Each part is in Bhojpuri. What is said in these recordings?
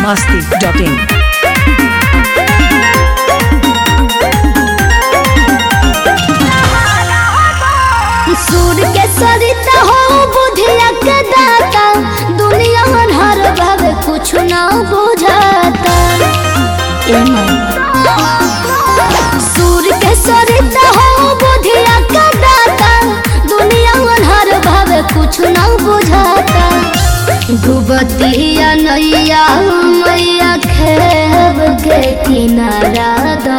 masti.in. सूर के सरिता हो बुधिया के दाता दुनिया हर भावे कुछ ना बुझाता ए माई सूर के सरिता हो बुधिया के दाता दुनिया हर भावे कुछ ना बुझाता डूबतिया नैया मैया खेब के किनारा दा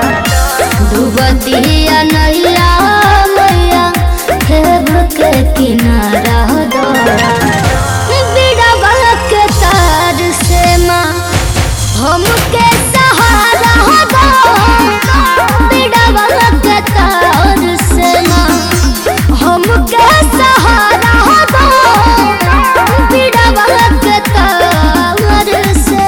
डूबतिया नैया मैया खेब के किनारा दो बिड़वा के तार से माँ हमके सहारा दो बिड़वा के तार से माँ हमके सहारा दो बिड़वा के तार से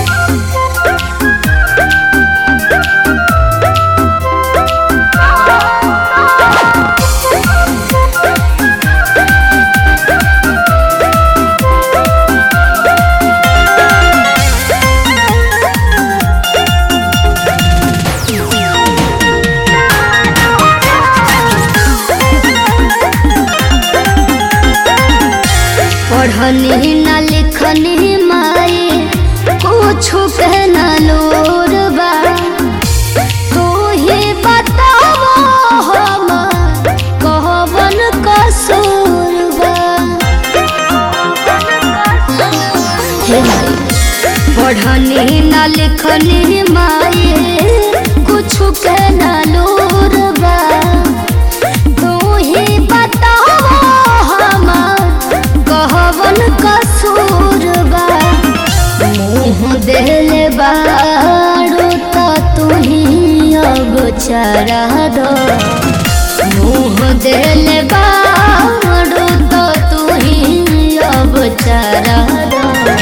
पढ़नी न लिखनी माई कुछ के न लोर बा तू ही बताओ हम कहवन कसूर बा हे माई पढ़नी न लिखनी माई कुछ के न लोर बा तू ही बताओ हमार कहवन कसूर बा मुँह देले बारू त तू ही अब चरा दो मुँह देले बारू त तू ही अब चरा दो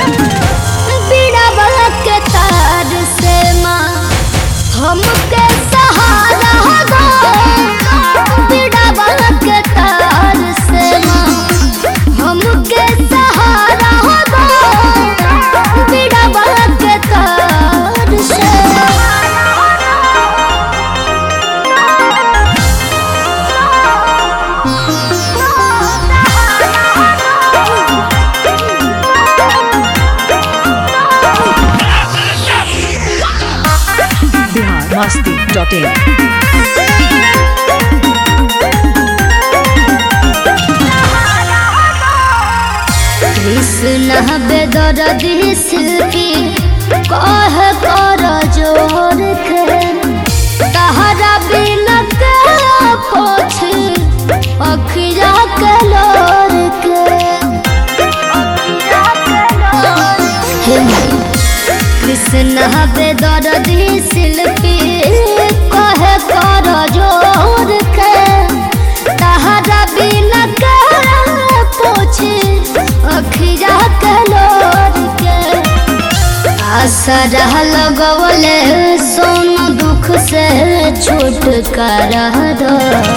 बिना के तार से माँ हमके सहारा दो बिना के तार से माँ हमके सहारा दो बिना के तार से Bihar masti.in. कृष्ण बेदर दिस की कह कर जोर के तहरा बिन के पोछ अखिया के लोर के हे माई, कृष्ण बेदर शिल्पी कह कर जोर के तहरा बिन के पोछ अखिया के लोर के आसरा लगवले सोन दुख से छुटकारा दो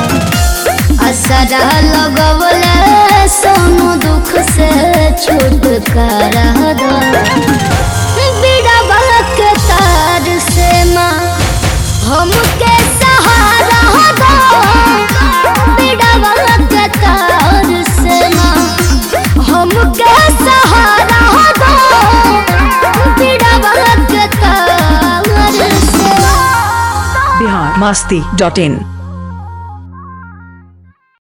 आसरा लगवले सोन दुख से छुटकारा दो बिड़वा के तार से माँ हमके सहारा दो बिड़वा के तार से माँ हमके सहारा दो बिड़वा के तार से Bihar masti.in.